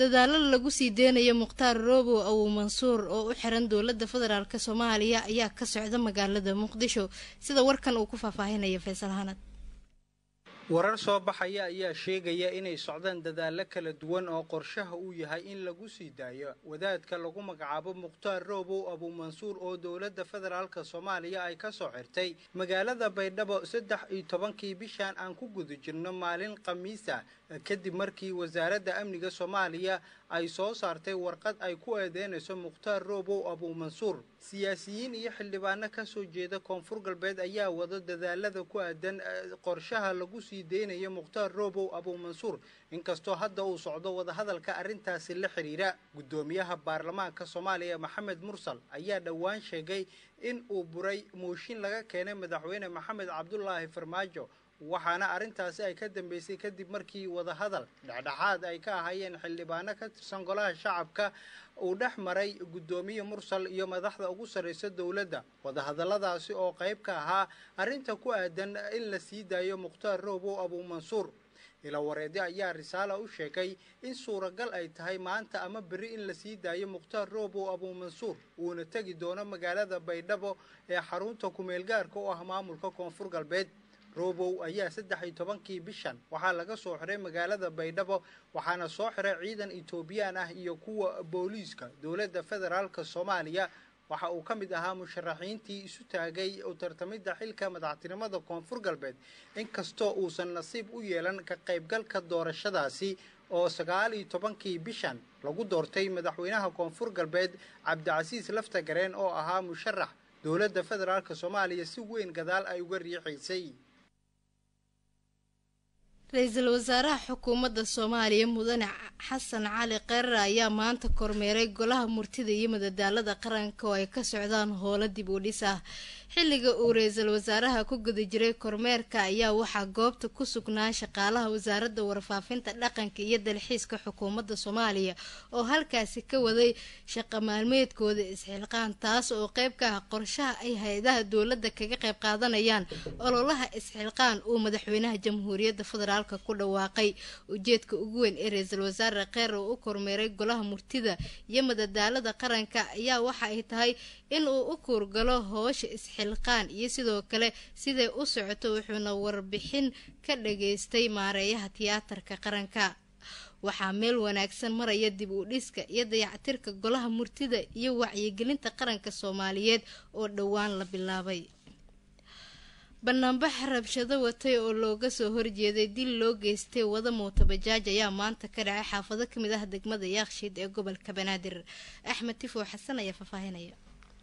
dadaalo lagu sii deynayo mukhtaar roobow awow mansuur oo u xiran dowladda federaalk soomaaliya ayaa ka socda magaalada muqdisho sida warkan uu ku faahfaahinaya faysal hanad warar soo baxaya ayaa sheegaya inay socdaan dadaallo kala duwan oo qorshaha uu yahay in lagu sii daayo wadaadka lagu magacaabo mukhtaar roobow abuumansuur oo dowladda federaalka soomaaliya ay ka soo xirtay magaalada baydhabo saddex iyo tobankii bishan aan ku guda jirno maalin khamiisa kadib markii wasaaradda amniga soomaaliya ay soo saartay warqad ay ku eedeynayso mukhtaar roobow abuumansuur siyaasiyiin iyo xildhibaano ka soo jeeda koonfur galbeed ayaa wada dadaalada ku aadan qorshaha lagu sii deynayo mukhtaar roobow abuumansuur inkastoo hadda uu socdo wadahadalka arrintaasi la xidhiira guddoomiyaha baarlamaanka soomaaliya maxamed mursal ayaa dhowaan sheegay in uu buray mooshin laga keenay madaxweyne maxamed cabdulaahi farmaajo waxaana arrintaasi ay ka dambeysay kadib markii wadahadal dhexdhexaad ay ka ahaayeen xildhibaano ka tirsan golaha shacabka uu dhex maray guddoomiye mursal iyo madaxda ugu sarraysa dowladda wadahadalladaasi oo qayb ka ahaa arrinta ku aadan in la sii daayo mukhtaar roobow abuumansuur ilawareede ayaa risaala u sheegay in suuragal ay tahay maanta ama berri in la sii daayo mukhtaar roobow abuumansuur uuna tegi doono magaalada baydhabo ee xarunta kumeelgaarka u ah maamulka koonfur galbeed roobow ayaa saddex iyo tobankii bishan waxaa laga soo xiray magaalada baydhabo waxaana soo xiray ciidan etoobiyaan ah iyo kuwa booliiska dowladda federaalka soomaaliya waxa uu ka mid ahaa musharaxiintii isu taagay u tartamidda xilka madaxtinimada koonfur galbeed inkastoo uusan nasiib u yeelan ka qaybgalka doorashadaasi oo sagaal iyo tobankii bishan lagu doortay madaxweynaha koonfur galbeed cabdicasiis laftagareen oo ahaa musharax dowladda federaalka soomaaliya si weyn gadaal ay uga riixaysay ra-iisul wasaaraha xukuumadda soomaaliya mudane xasan cali qerar ayaa maanta kormeeray golaha murtida iyo madadaalada qaranka oo ay ka socdaan howlo dib u dhis ah xilliga uu ra-iisul wasaaraha ku guda jiray kormeerka ayaa waxaa goobta ku sugnaa shaqaalaha wasaaradda warfaafinta dhaqanka iyo dalxiiska xukuumadda soomaaliya oo halkaasi ka waday shaqa maalmeedkooda isxilqaan taas oo qeyb ka ah qorshaha ay hay-adaha dowladda kaga qayb qaadanayaan ololaha isxilqaan uu madaxweynaha jamhuuriyadda federaalk ku dhawaaqay ujeedka ugu weyn ee ra-iisul wasaare kheer oo u kormeeray golaha murtida iyo madadaalada qaranka ayaa waxa ay tahay in uu u kuurgalo hoosha isxilqaan iyo sidoo kale siday u socoto wuxuuna warbixin ka dhageystay maareeyaha tiyaatarka qaranka waxaa meel wanaagsan maraya dib u dhiska iyo dayactirka golaha murtida iyo wacyigelinta qaranka soomaaliyeed oo dhowaan la bilaabay banaanbax rabshado watay oo looga soo horjeeday dil loo geystay wada mootabajaaj ayaa maanta ka dhacay xaafado kamid ah degmada yaakshiid ee gobolka banaadir axmed tifo xasan ayaa faahfaahinaya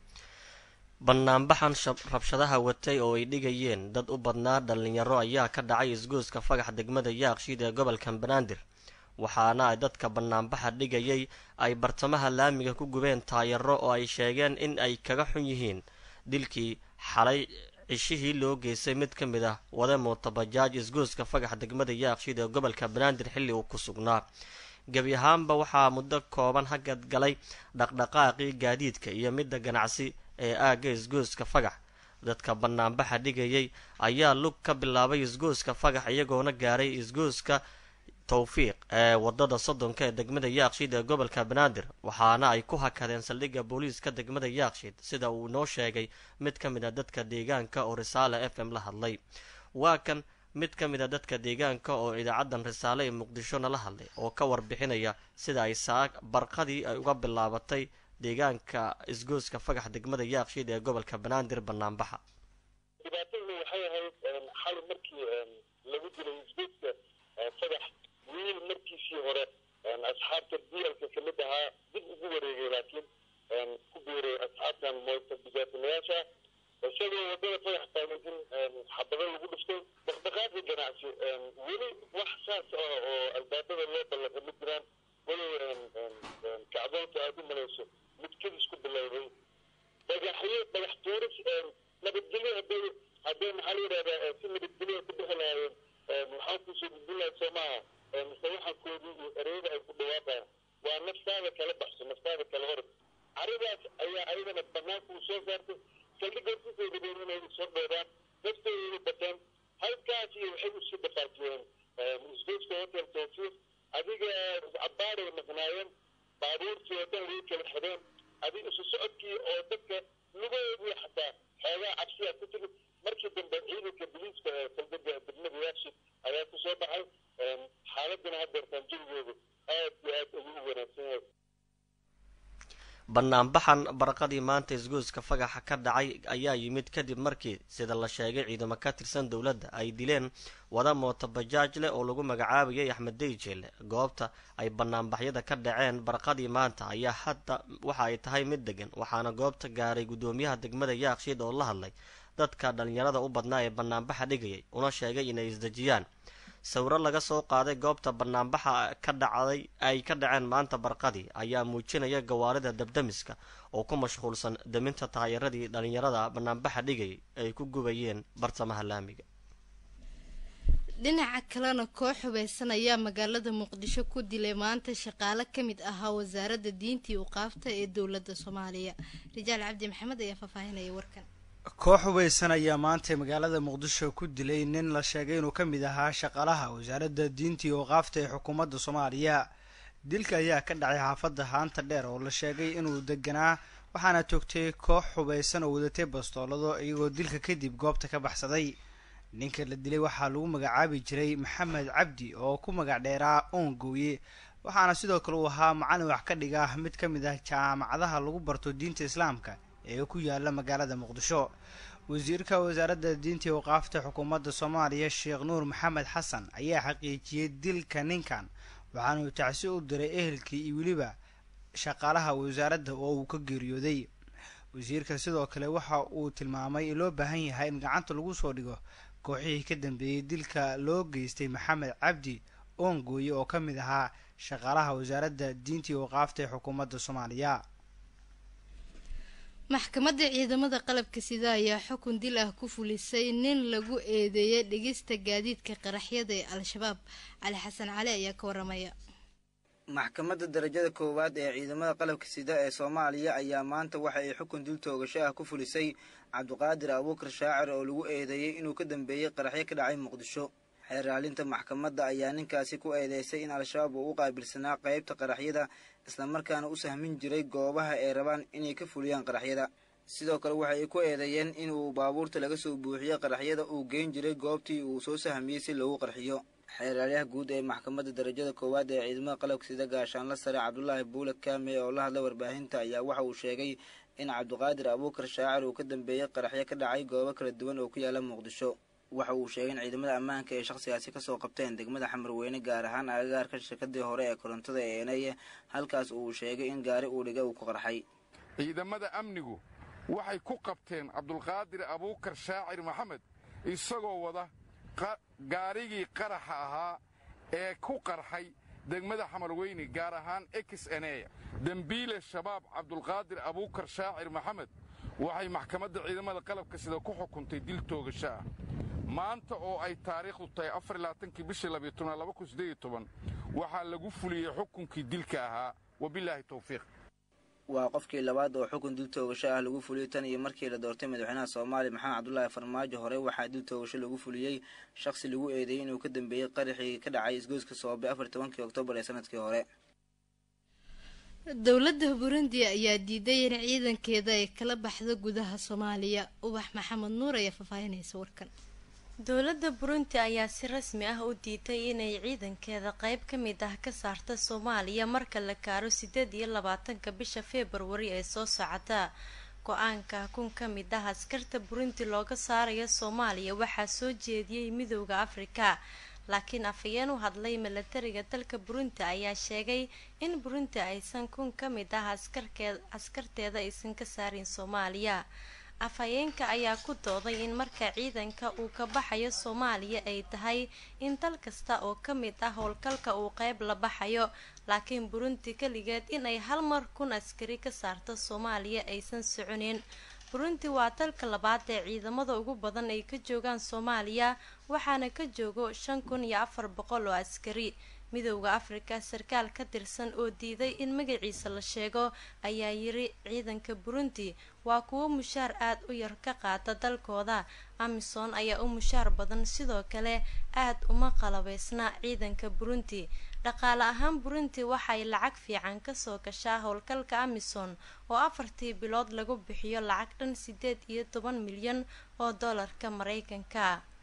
banaanbaxan rabshadaha watay oo ay dhigayeen dad u badnaa dhalinyaro ayaa ka dhacay isgoyska fagax degmada yaakshiid ee gobolka banaadir waxaana ay dadka banaanbaxa dhigayay ay bartamaha laamiga ku gubeen taayaro oo ay sheegeen in ay kaga xun yihiin dilkii xalay cishihii loo geystay mid ka mid ah wada mootabajaaj isgoyska fagax degmada yaakshiid ee gobolka banaadir xilli uu ku sugnaa gebi ahaanba waxaa muddo kooban hagad galay dhaqdhaqaaqii gaadiidka iyo midda ganacsi ee aagga isgoyska fagax dadka banaanbaxa dhigayay ayaa lug ka bilaabay isgoyska fagax iyagoona gaaray isgoyska towfiiq ee wadada soddonka ee degmada yaakshiid ee gobolka banaadir waxaana ay ku hakadeen saldhigga booliiska degmada yaakshiid sida uu noo sheegay mid ka mid a dadka deegaanka oo risaale f m la hadlay waa kan mid ka mid a dadka deegaanka oo idaacadan risaale ee muqdisho nala hadlay oo ka warbixinaya sida ay saa barqadii ay uga bilaabatay deegaanka isgoyska fagax degmada yaakshiid ee gobolka banaadir banaanbaxa dhibaatadu waxay ahayd xal markii lagu dilay isgoyska fagax wiil markiisii hore asxaabta diyalka kamid ahaa dib ugu wareegay laakiin ku biiray asxaabtan mootabijaatinayaasha isagoo wadada fagax taagantin xabado lagu dhiftay dhaqdhaqaaqi ganacsi weli wax saas ah oo albaabada loo ballaqa ma jiraan walow kacdoonta aada u malayso mid kedis ku bilowday dhagaxyo dhagax tuuris nabadgelyo haday hadday maxaa la yidhahdaa si nabadgelyo ku bixi lahaayeen maxaa kusoo gudbin lahayd soo maaha masawaxankoodii iyo ereyada ay ku dhawaaqaan waa naftaada kala baxso naftaada kala hor caridaas ayaa ayadana banaanka uu soo saartay saldhigga hortiisay rabeen inay soo dhoodaan naftooda bateen halkaas iyo waxay usii dhaqaajiyeen isgoyska hotel tawfiiq adiga cabaaray maqnaayeen baabuurtii oo dhan way kala xideen adiga isu socodkii oo dadka lugahoodii xataa xoogaa cabsiyaa ku timid markii dambe ciidanka biliiska ee saldhiga degmada yaakshi ayaa ku soo baxay xaaladana haddeertaan jawigoodu aad iyo aad ugu wanaagsan yahay banaanbaxan barqadii maanta isgoyska fagaxa ka dhacay ayaa yimid kadib markii sida la sheegay ciidamo ka tirsan dowladda ay dileen wada mooto bajaaj leh oo lagu magacaabayay axmed deyjeele goobta ay banaanbaxyada ka dhaceen barqadii maanta ayaa hadda waxa ay tahay mid degan waxaana goobta gaaray guddoomiyaha degmada yaakshiid oo la hadlay dadka dhalinyarada u badnaa ee banaanbaxa dhigayay una sheegay inay isdejiyaan sawiro laga soo qaaday goobta banaanbaxa ka dhacday ay ka dhaceen maanta barqadii ayaa muujinaya gawaarida dabdamiska oo ku mashquulsan daminta taayaradii dhalinyarada banaanbaxa dhigayay ay ku gubayeen bartamaha laamiga dhinaca kalena koox hubeysan ayaa magaalada muqdisho ku dilay maanta shaqaale ka mid ahaa wasaaradda diintii uqaafta ee dowladda soomaaliya rijaal cabdi maxamed ayaa faahfaahinaya warkan koox hubeysan ayaa maanta magaalada muqdisho ku dilay nin la sheegay inuu ka mid ahaa shaqaalaha wasaaradda diintii ooqaafta ee xukuumadda soomaaliya dilka ayaa ka dhacay xaafadda haanta dheer oo la sheegay inuu deganaa waxaana toogtay koox hubeysan oo wadatay bastoolado iyagoo dilka kadib goobta ka baxsaday ninka la dilay waxaa lagu magacaabi jiray maxamed cabdi oo ku magac dheeraa oongooye waxaana sidoo kale uu ahaa macalin wax ka dhiga mid ka mid ah jaamacadaha lagu barto diinta islaamka ee ku yaala magaalada muqdisho wasiirka wasaaradda diinta waqaafta xukuumadda soomaaliya sheekh nuur maxamed xasan ayaa xaqiijiyey dilka ninkan waxaanuu tacsi u diray ehelkii iyo weliba shaqaalaha wasaaradda oo uu ka geeriyooday wasiirka sidoo kale waxa uu tilmaamay in loo baahan yahay in gacanta lagu soo dhigo kooxihii ka dambeeyey dilka loo geystay maxamed cabdi oongooye oo ka mid ahaa shaqaalaha wasaaradda diinta waqaafta ee xukuumadda soomaaliya maxkamadda ciidamada qalabka sida ayaa xukun dil ah ku fulisay nin lagu eedeeyay dhegista gaadiidka qaraxyada ee al-shabaab cali xasan cali ayaa ka waramaya maxkamadda darajada koowaad ee ciidamada qalabka sida ee soomaaliya ayaa maanta waxa ay xukun dil toogasho ah ku fulisay cabdiqaadir abuukar shaacir oo lagu eedeeyey inuu ka dambeeyey qaraxyo ka dhacay muqdisho xeeraalinta maxkamadda ayaa ninkaasi ku eedeysay in al-shabaab uu u qaabilsanaa qeybta qaraxyada islamarkaana u sahmin jiray goobaha ay rabaan inay ka fuliyaan qaraxyada sidoo kale waxa ay ku eedeeyeen inuu baabuurta laga soo buuxiyey qaraxyada uu geyn jiray goobtii uu soo sahmiyey si loogu qarxiyo xeeraalyaha guud ee maxkamadda darajada koowaad ee ciidamada qalabka sida gaashaanla sare cabdulaahi buule kaame oo la hadlay warbaahinta ayaa waxa uu sheegay in cabdiqaadir abuukar shaacir uu ka dambeeyey qaraxyo ka dhacay goobo kala duwan oo ku yaala muqdisho waxa uu sheegay in ciidamada ammaanka ay shakhsigaasi kasoo qabteen degmada xamarweyne gaar ahaan agagaarka shirkadii hore ee korontada ee eneye halkaas uu sheegay in gaari uu dhiga uu ku qarxay ciidamada amnigu waxay ku qabteen cabdulqaadir abuukar shaacir maxamed isagoo wada gaarigii qaraxa ahaa ee ku qarxay degmada xamarweyne gaar ahaan ex eneya dembiile shabaab cabdulqaadir abuukar shaacir maxamed waxay maxkamadda ciidamada qalabka sida ku xukuntay dil toogasho ah maanta oo ay taariikhdu tahay afarlaaankii bishii waxaa lagu fuliyey xukunkii dilka ahaa wabilaahi towfiiq waa qofkii labaad oo xukun dil toogasho ah lagu fuliyey tan iyo markii la doortay madaxweynaha soomaaliya maxamed cabdulaahi farmaajo hore waxaa dil toogasho lagu fuliyey shakhsi lagu eedeeyey inuu ka dambeeyey qaraxii ka dhacay isgoyska soobe afar tobankii oktoobar ee sanadkii hore dowladda burundi ayaa diiday in ciidankeeda ay kala baxdo gudaha soomaaliya ubax maxamed nuur ayaa faahfaahinaysa warkan dowladda burundi ayaa si rasmi ah u diiday inay ciidankeeda qeyb ka mid ah ka saarta soomaaliya marka la gaaro sideed iyo labaatanka bisha februari ee soo socota go-aanka kun ka mid ah askarta burundi looga saarayo soomaaliya waxaa soo jeediyey midooda afrika laakiin afhayeen u hadlay milatariga dalka burundi ayaa sheegay in burundi aysan kun ka mid ah askarteeda aysan ka saarin soomaaliya afhayeenka ayaa ku dooday in marka ciidanka uu ka baxayo soomaaliya ay tahay in dal kasta oo ka mid ah howlgalka uu qeyb la baxayo laakiin burundi keligeed inay hal mar kun askari ka saarto soomaaliya aysan soconin burundi waa dalka labaad ee ciidamada ugu badan ay ka joogaan soomaaliya waxaana ka joogo shan kun iyo afar boqol oo askari midowda afrika sarkaal ka tirsan oo diiday in magaciisa la sheego ayaa yiri ciidanka burundi waa kuwo mushaar aad u yar ka qaata dalkooda amisom ayaa u mushaar badan sidoo kale aad uma qalabeysna ciidanka burundi dhaqaale ahaan burundi waxay lacag fiican kasoo gashaa howlgalka amisom oo afartii bilood lagu bixiyo lacag dhan sideed iyo toban milyan oo doolarka mareykanka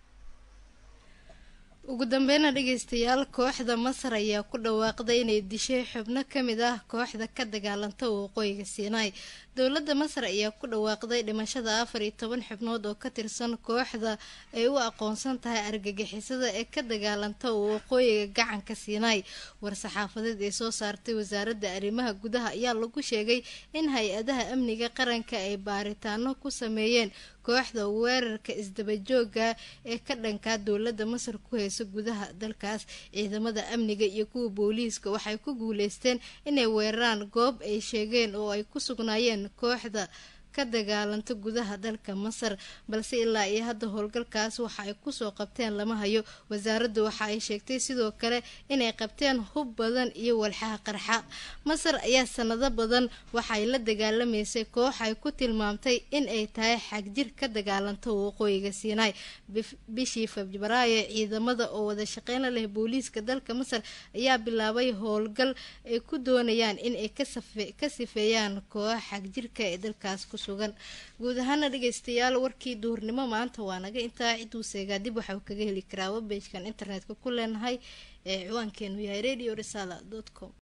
ugu dambeyna dhegeystayaal kooxda masar ayaa ku dhawaaqday inay dishay xubno kamid ah kooxda ka dagaalanta waqooyiga siinaai dowladda masar ayaa ku dhawaaqday dhimashada afar iyo toban xubnood oo ka tirsan kooxda ay u aqoonsan tahay argagixisada ee ka dagaalanta waqooyiga gacanka siinaai war-saxaafadeed ee soo saartay wasaaradda arrimaha gudaha ayaa lagu sheegay in hay-adaha amniga qaranka ay baaritaano ku sameeyeen kooxda weerarka isdabajooga ee ka dhankaa dowladda masar ku heysa gudaha dalkaas ciidamada amniga iyo kuwa booliiska waxay ku guuleysteen inay weeraraan goob ay sheegeen oo ay ku sugnaayeen kooxda ka dagaalanta gudaha dalka masar balse ilaa iyo hadda howlgalkaas waxa ay kusoo qabteen lama hayo wasaaraddu waxa ay sheegtay sidoo kale inay qabteen hub badan iyo walxaha qarxa masar ayaa sanado badan waxay la dagaalamaysay koox ay ku tilmaamtay in ay tahay xagjir ka dagaalanta waqooyiga siinaai bishii febraayo ciidamada oo wada shaqeyna leh booliiska dalka masar ayaa bilaabay howlgal ay ku doonayaan in ay ka sifeeyaan koox xagjirka ee dalkaas ku sugan guud ahaana dhegeystayaal warkii duhurnimo maanta waa naga intaa ciduu seegaa dib waxau kaga heli karaa webejkan internetka ku leenahay ee ciwaankeenu yahay radio risala com